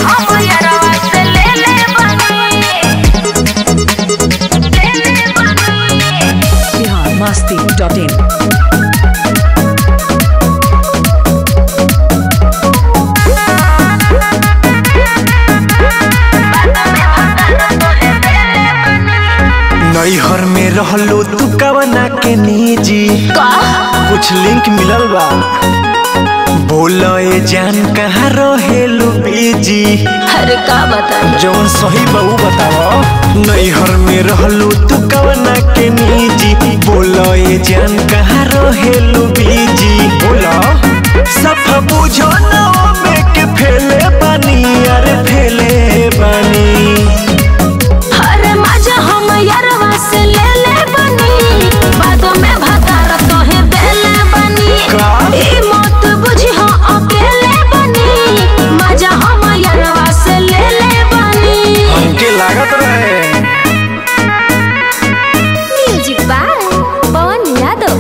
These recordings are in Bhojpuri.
हम यारवा से ले ले बनी ले ले बनी बिहार मस्ती डॉट इन नैहर में रहलो तू कवना के निजी कुछ लिंक मिलल बा बोलो ए जान कहाँ रहेलू बीजी अरे का बताई जौन सही बहू बताओ नैहर में रहलू तू कवना के निजी बोलो ए जान कहाँ रहेलू बीजी बोलो सफा बुझो ना में के फेले बानी अरे फेले बानी अरे मजा हम यारवा से ले ले बनी बाद में भतार तोहे देले बनी का? ई मत बुझी हो अकेले बनी मजा हम यारवा से ले ले बनी हमके लागत रहे म्यूजिक बाय पवन यादव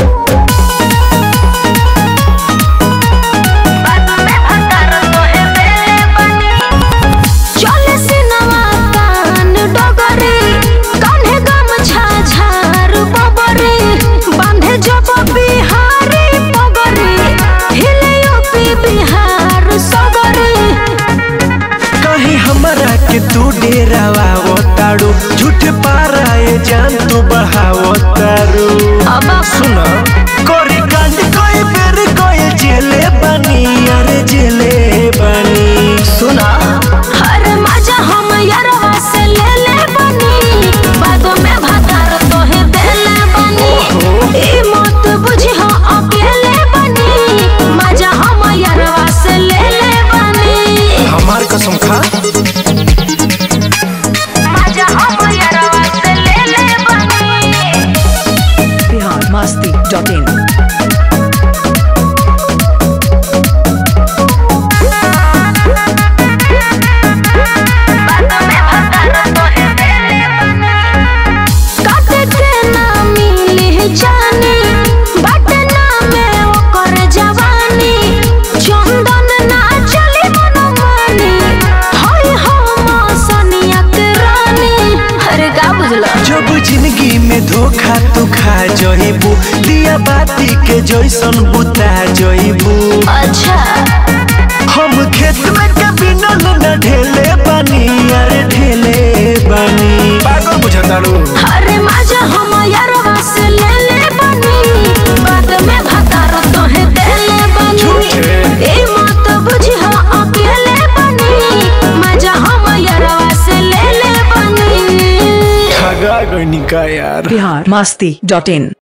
बाद में भतार तोहे देले बनी चले सिनवा कान डगरे कान्हे गम झाझार बबरे बांधे जब बिहारी पगरे हिले यूपी बिहार सगरे कहीं हमरा के तू डेरावा ताड़ू झूठ पाराए जान तू बढ़ावो तारू अब सुना कोरी कांड कोई बेर कोई जेले बनी अरे जेले बनी सुना हर मजा हम यारवा से ले ले बनी बाद में भतार तोहे देले बनी ई मत बुझी हो अकेले बनी मजा हम यारवा से ले ले बनी हमार कसम खा मजा हम यारवा से ले ले बनी बिहार मस्ती डॉट इन काटे के ना मिली जानी बाटे ना में ओकर जवानी चंदन ना चली मनमानी हाय हम सनिया के रानी अरे का बुझला जब जिंदगी में धोखा तू खा जइबू दिया बाती के जैसन बुता जइबू अच्छा हम खेत में कभी न न ढेले बनी अरे ढेले बनी पागल बुझतारू अरे मजा हम यारवा से ले ले बनी बाद में भतार तोहे देले बनी झूठे। ए मत बुझी हो अकेले बनी मजा हम यारवा से ले ले बनी ठगा गनी का यार बिहार मस्ती डॉट इन